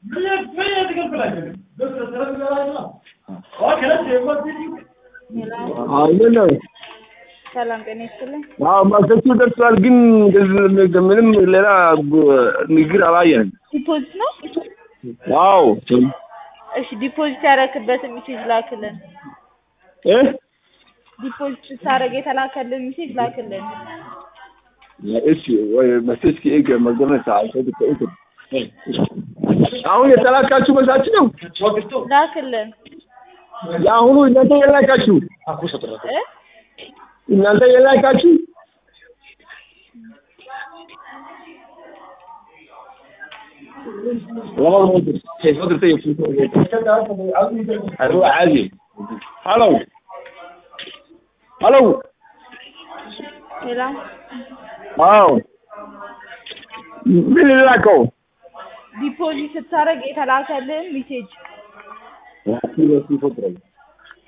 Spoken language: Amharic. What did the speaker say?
ምን ነው? ሰላም ጤና ይስጥልኝ። አዎ ማስረቱ ደርሷል፣ ግን ምንም ሌላ ንግግር አላየንም። ዲፖዚት ነው? አዎ እሺ ዲፖዚት ያደረክበትን ሜሴጅ ላክልን። እ ዲፖዚት ስታደርግ የተላከልን ሜሴጅ ላክልን። እሺ ወይ መሰስ ከእገ መገመት አይሰጥ ከእገ አሁን የተላካችሁ መሳች ነው ላክልን የአሁኑ እናንተ የላካችሁ እ እናንተ የላካችሁ والله ما كيف قدرت اروح عادي هلو هلو ሌላ አዎ ምን ላከው ዲፖዚት ስታደርግ የተላከልን ሜሴጅ ያቺ ለሲ ፎትረኝ